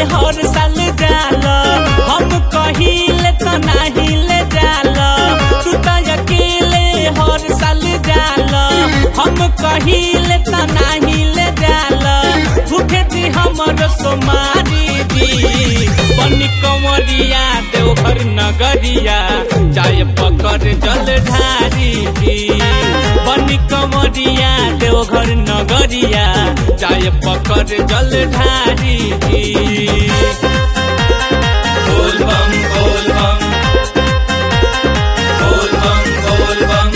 हर साल जाल हम कहिले त नाही ले जाल तू त अकेले हर साल जाल हम कहिले त नाही ले जाल भूखे दी हमर सोमारी दी बनी कंवरिया देवघर नगरिया जाय पकड़ जल ढारी दी बनी कंवरिया देवघर नगरिया जाय पकड़ जल ढारी दी बोल बम बोल बम बोल बम बोल बम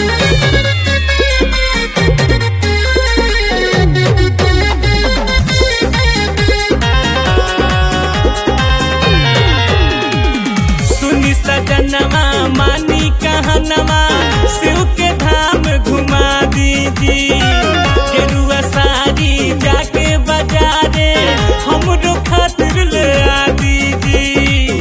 सुनी सजनवा मानी कहनवा शिव के धाम घुमा दीजी गेरुआ साड़ी जाके बाजारे हमरो खातिर ले आ दीजी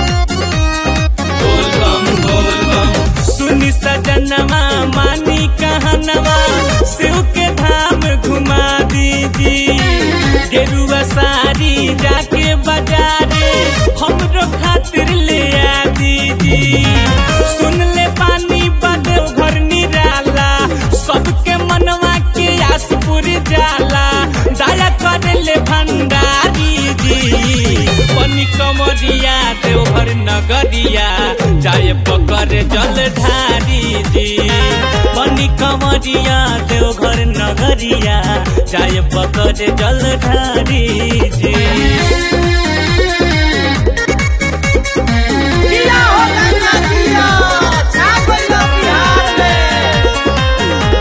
बोल बम बोल बम सुनी सजनवा मानी कहनवा शिव के धाम घुमा दीजी गेरुआ साड़ी जाके बाजारे हमरो खातिर ले आ दीजी सुन ले पानी बदे घर निराला सबके मनवा के आस पूरी जाला दया कर ले भंडारी जी बनी कमरिया देवघर नगरिया जाय पकड़ जल ढारी जी बनी कमरिया देवघर नगरिया जाय पकड़ जल ढारी जी किया हो गंगा किया छा गइलो बिहार में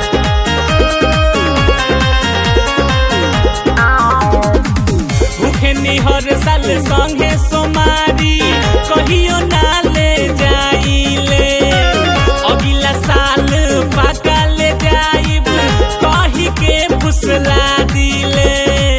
भूखे निहर साल संगे सोमारी कहियो ना ले जाइले अगला साल पाका ले जाइब कही के फुसला दिले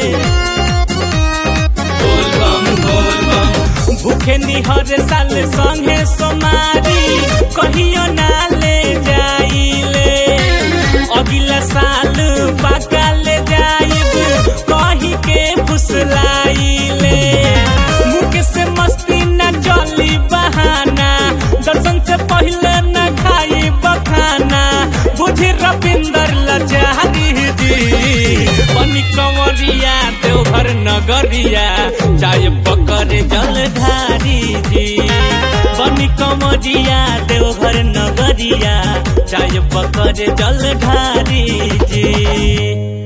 बोल बम बोल बम भूखे निहर साल संगे सोमारी कहियो ना ले जाइले अगला साल पाका ले जाइब कही के फुसलाइले मुख से मस्ती न चली बहाना दर्शन से पहले न खाई बखाना बुझी रविंदर लचारी जी बनी कंवरिया देवघर नगरिया चाय पकड़ जल ढारी जी बनी कंवरिया देवघर नगरिया चाय पकड़ जल ढारी जी